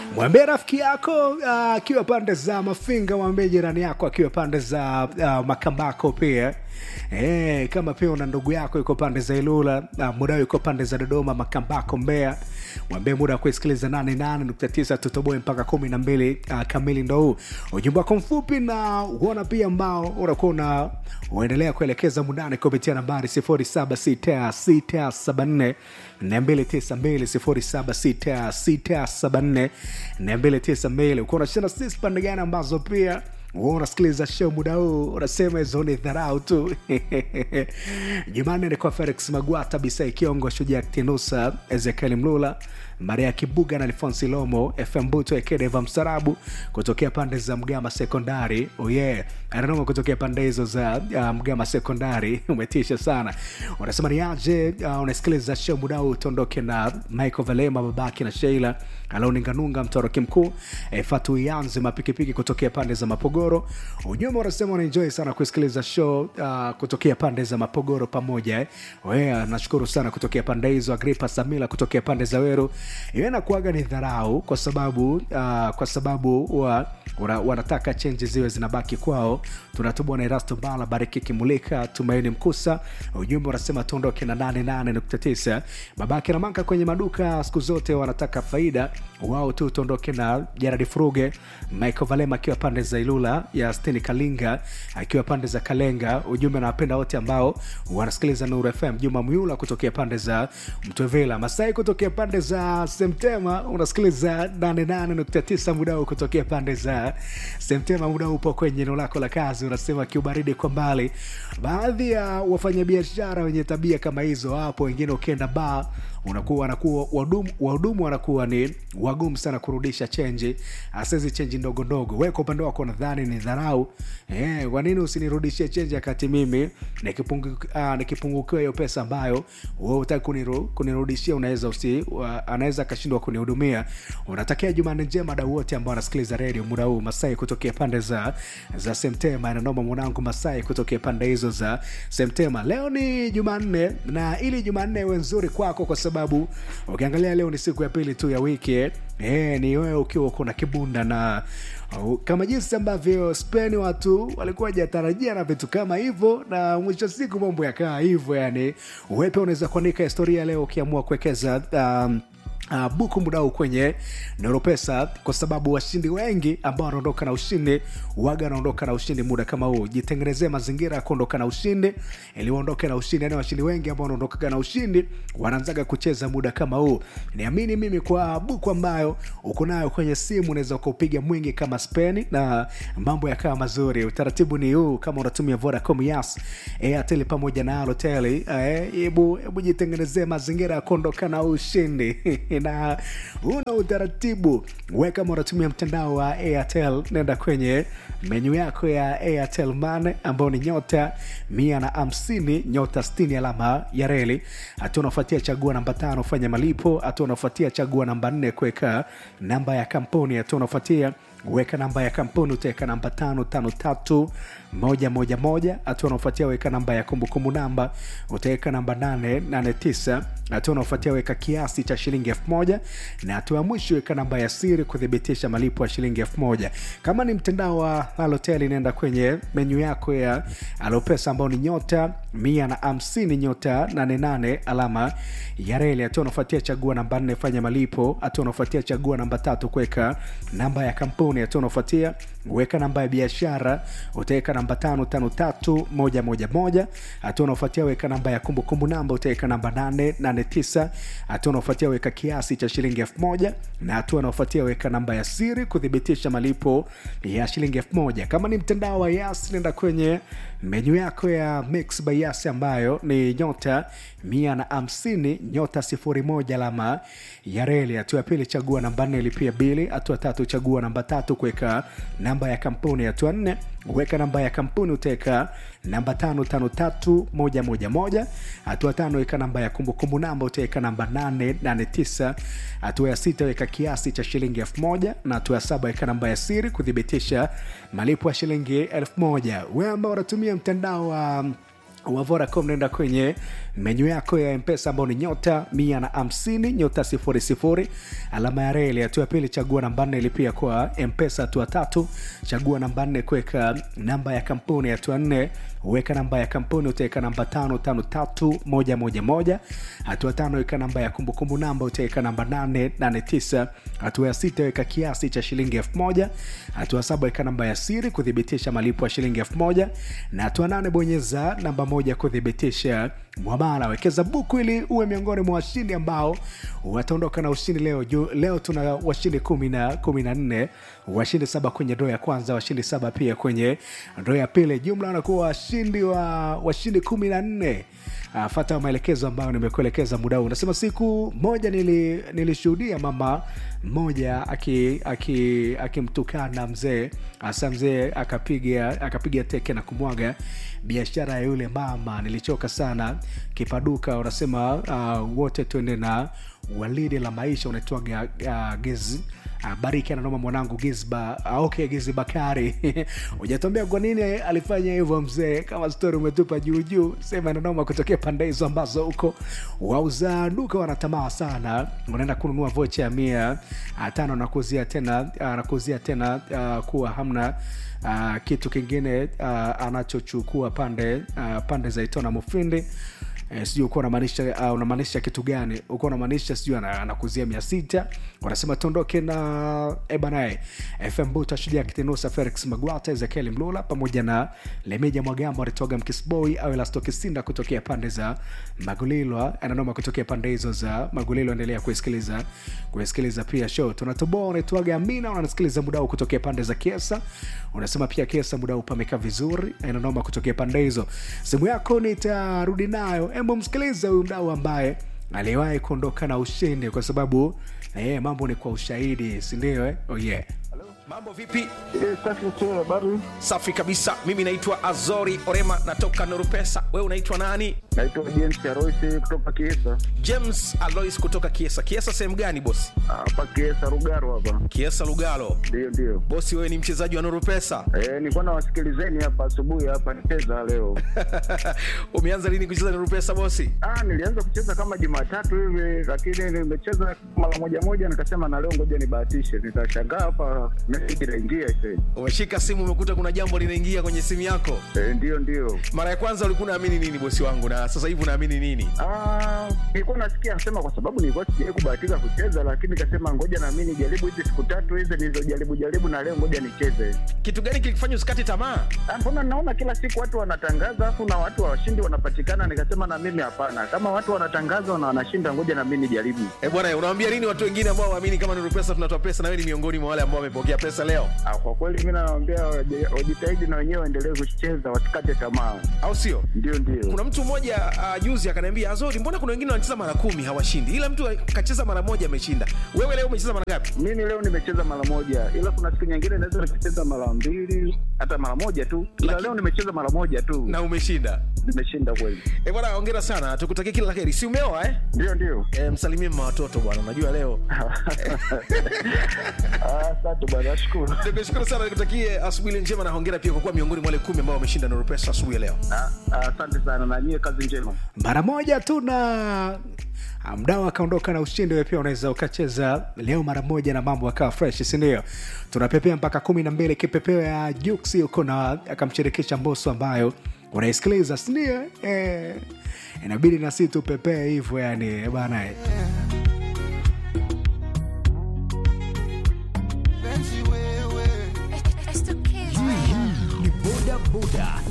mwambie rafiki yako ah, akiwa pande za mafinga mwambie jirani yako akiwa pande za uh, makambako pia e, kama pia una ndugu yako yuko pande za ilula uh, mudao yuko pande za dodoma makambako mbea mwambie muda wa kuisikiliza 88.9 tutoboe mpaka kumi na mbili uh, kamili ndo huu ujumbe wako mfupi na uona pia ambao unakuwa una uendelea kuelekeza mundani kupitia nambari 076674 292 076674 ukiwa unashana sisi pande gani ambazo pia wewe unasikiliza show muda huu unasema hizo ni dharau tu jumanne ni kwa felix magwata bisai kiongo shujaa ktinusa ezekiel mlula maria kibuga na alfonsi lomo fm buto ekedeva msarabu kutokea pande za mgama sekondari oye oh yeah. ananoma kutokea pande hizo za uh, mgama sekondari umetisha sana unasema ni aje uh, unasikiliza show muda huu tuondoke na michael valema babaki na sheila alauninganunga mtoroki mkuu e, fatu ianze mapikipiki kutokea pande za mapogoro ujumbe unasema unaenjoy sana kusikiliza show uh, kutokea pande za mapogoro pamoja eh. yeah, nashukuru sana kutokea pande hizo agripa samila kutokea pande za weru iwe nakuaga ni dharau kwa sababu uh, kwa sababu wa, wana, wanataka chenji ziwe zinabaki kwao tunatubwa na erasto bala bariki kimulika tumaini mkusa ujumbe unasema tuondoke na 88.9 babake na manka kwenye maduka siku zote wanataka faida wao tu tuondoke na jaradi furuge michael valema akiwa pande za ilula ya steni kalinga akiwa pande za kalenga ujumbe nawapenda wote ambao wanasikiliza nuru fm juma myula kutokea pande za mtwevela masai kutokea pande za semtema unasikiliza 88.9 muda huu kutokea pande za semtema muda huu upo kwenye eneo lako la kazi unasema kiubaridi kwa mbali baadhi ya wafanyabiashara wenye tabia kama hizo hapo wengine ukienda baa unakuwa wanakuwa wahudumu wahudumu wanakuwa ni wagumu sana kurudisha chenji asezi chenji ndogo ndogo we kwa upande wako nadhani ni dharau eh, kwa nini usinirudishie chenji akati mimi nikipungukiwa nikipungu hiyo pesa ambayo we utaki kuniru, kunirudishia unaweza usi anaweza akashindwa kunihudumia unatakia jumanne njema dau wote ambao wanasikiliza redio muda huu masai kutokea pande za za semtema nanoma mwanangu masai kutokea pande hizo za semtema leo ni jumanne na ili jumanne iwe nzuri kwako kwa sababu ukiangalia leo ni siku ya pili tu ya wiki e, ni wewe ukiwa uko na kibunda na uh, kama jinsi ambavyo spain watu walikuwa jatarajia na vitu kama hivyo na mwisho wa siku mambo yakaa hivyo yani wepe unaweza kuandika historia leo ukiamua kuwekeza um, Uh, buku mudau kwenye neuropesa kwa sababu washindi wengi ambao wanaondoka na ushindi waga wanaondoka na ushindi muda kama huu jitengenezee mazingira ya kuondoka na ushindi ili uondoke na ushindi yani washindi wengi ambao wanaondokaga na ushindi wanaanzaga kucheza muda kama huu niamini mimi kwa buku ambayo uko nayo kwenye simu unaweza ukaupiga mwingi kama speni na mambo yakawa mazuri utaratibu ni huu kama unatumia vodacom yas airtel pamoja na alotel hebu eh, jitengenezee mazingira ya kuondoka na ushindi na una utaratibu we kama unatumia mtandao wa airtel nenda kwenye menyu yako ya airtel mane ambao ni nyota mia na hamsini nyota stini alama ya reli hatua unafuatia chagua namba tano fanya malipo hatua unafuatia chagua namba nne kuweka namba ya kampuni hatua unafuatia weka namba ya kampuni utaweka namba tano tano tatu moja moja moja hatua unaofuatia weka namba ya kumbukumbu namba utaweka namba nane nane tisa hatua unaofuatia weka kiasi cha shilingi elfu moja na hatua ya mwisho weka namba ya siri kuthibitisha malipo ya shilingi elfu moja kama ni mtandao wa alotel inaenda kwenye menyu yako ya alopesa ambao ni nyota mia na hamsini nyota 88 alama ya reli hatua unaofuatia chagua namba nne fanya malipo hatua unaofuatia chagua namba tatu kuweka namba ya kampuni hatua unaofuatia weka namba ya biashara utaweka namba tano tano tatu moja moja moja hatua unaofuatia weka namba ya kumbukumbu namba utaweka namba nane nane tisa hatua unaofuatia weka kiasi cha shilingi elfu moja na hatua unaofuatia weka namba ya siri kuthibitisha malipo ya shilingi elfu moja kama ni mtandao wa yas nenda kwenye menyu yako ya mix by yas ambayo ni nyota mia na hamsini nyota sifuri moja alama ya reli hatua ya pili chagua namba nne lipia bili hatua tatu chagua namba tatu kuweka namba ya kampuni hatua nne weka namba ya kampuni utaweka namba tano tano tatu moja moja moja hatua tano weka namba ya kumbukumbu namba utaweka namba nane nane tisa hatua ya sita weka kiasi cha shilingi elfu moja na hatua ya saba weka namba ya siri kuthibitisha malipo ya shilingi elfu moja we ambao unatumia mtandao wa um, wa Vodacom naenda kwenye menyu yako ya mpesa ambao ni nyota mia na hamsini nyota sifuri sifuri alama ya reli hatua ya pili chagua namba nne ilipia kwa mpesa hatua tatu chagua namba nne kuweka namba ya kampuni hatua nne weka namba ya kampuni utaweka namba tano tano tatu moja moja moja hatua tano weka namba ya kumbukumbu namba utaweka namba nane nane tisa hatua ya sita weka kiasi cha shilingi elfu moja hatua saba weka namba ya siri kuthibitisha malipo ya shilingi elfu moja na hatua nane bonyeza namba moja kuthibitisha mwamala wekeza buku ili uwe miongoni mwa washindi ambao wataondoka na ushindi leo Ju, leo tuna washindi kumi na kumi na nne washindi saba kwenye ndoo ya kwanza washindi saba pia kwenye ndoo ya pili jumla wanakuwa washindi wa washindi kumi na nne uh, fata maelekezo ambayo nimekuelekeza muda huu unasema siku moja nili, nilishuhudia mama mmoja akimtukana aki, aki mzee hasa mzee akapiga akapiga teke na kumwaga biashara ya yule mama nilichoka sana kipaduka unasema uh, wote tuende na walidi la maisha unaitwaga uh, gezi uh, bariki ananoma mwanangu gizba uh, okay gizi bakari ujatuambia kwa nini alifanya hivyo mzee kama stori umetupa juujuu sema nanoma kutokea pande hizo ambazo huko wauza duka wanatamaa sana unaenda kununua vocha ya mia uh, tano nakuzia tena uh, nakuzia tena uh, kuwa hamna uh, kitu kingine uh, anachochukua pande uh, pande za itona mufindi eh, sijui ukuwa unamaanisha uh, unamaanisha kitu gani ukuwa unamaanisha sijui anakuzia mia sita wanasema tuondoke na ebanae fm buta shujaa kitinusa felix magwata ezekiel mlula pamoja na lemeja mwagambo alitoga mkisboi au elastokisinda kutokea pande za magulilwa ananoma kutokea pande hizo za magulilwa endelea kuisikiliza kuisikiliza pia show tunatoboa unaitwaga amina unanasikiliza muda huu kutokea pande za kiesa unasema pia kiesa muda huu pamekaa vizuri inanoma kutokea pande hizo simu yako nitarudi nayo hebu msikilize huyu mdau ambaye aliwahi kuondoka na ushindi kwa sababu eh, mambo ni kwa ushahidi sindio eh? oh, yeah. mambo vipi Eh, safi tu, habari. safi kabisa mimi naitwa azori orema natoka norupesa wewe unaitwa nani Naitwa James Aroisi kutoka Kiesa. james alois kutoka kiesa kiesa sehemu gani bosi Hapa Kiesa Rugaro hapa. kiesa lugalo Ndio ndio. bosi wewe ni mchezaji wa norupesa Eh, nilikuwa nawasikilizeni hapa asubuhi hapa nicheza leo. umeanza lini kucheza norupesa bosi Ah, nilianza kucheza kama Jumatatu hivi lakini nimecheza mara moja moja nikasema na leo ngoja nibahatishe. Nitashangaa hapa message inaingia sasa. umeshika simu umekuta kuna jambo linaingia kwenye simu yako Eh, ndio ndio. mara ya kwanza ulikuwa unaamini nini bosi wangu na sasa hivi unaamini nini Ah, nilikuwa nasikia nasema kwa sababu nilikuwa sijawahi kubahatika kucheza lakini nikasema ngoja na mimi nijaribu hizi siku tatu hizi nilizojaribu jaribu na leo ngoja nicheze. kitu gani kilikufanya usikate tamaa Ah, mbona naona kila siku watu wanatangaza afu na watu washindi wanapatikana nikasema na mimi hapana kama watu wanatangaza na wanashinda ngoja na mimi nijaribu e bwana unawambia nini watu wengine ambao waamini kama norupesa tunatoa pesa na wewe ni miongoni mwa wale ambao wamepokea pesa leo ah, kwa kweli mi nawambia waje- wajitahidi na wenyewe waendelee kucheza wasikate tamaa au sio ndio ndio kuna mtu mmoja uh, juzi akaniambia azori mbona kuna wengine wanacheza mara kumi hawashindi ila mtu kacheza mara moja ameshinda wewe leo umecheza mara ngapi mimi leo nimecheza mara moja ila kuna siku nyingine naweza nikacheza mara mbili hata mara moja tu ila Laki- leo nimecheza mara moja tu na umeshinda nimeshinda kweli e bwana ongera sana tukutakia kila la heri si umeoa eh? ndio ndio e, msalimie mma watoto bwana unajua leo Ah, asante bwana nashukuru nikushukuru sana nikutakie asubuhi njema na hongera pia kwa kuwa miongoni mwa wale kumi ambao wameshinda norupesa asubuhi ya leo Ah, ah, asante sana na nyie kazi njema mara moja tu na mdao akaondoka na ushindi we pia unaweza ukacheza leo mara moja na mambo akawa fresh sindio tunapepea mpaka kumi na mbili kipepeo ya juksi huko na akamshirikisha mboso ambayo unaisikiliza sindio eh, inabidi nasi tupepee hivyo yani bana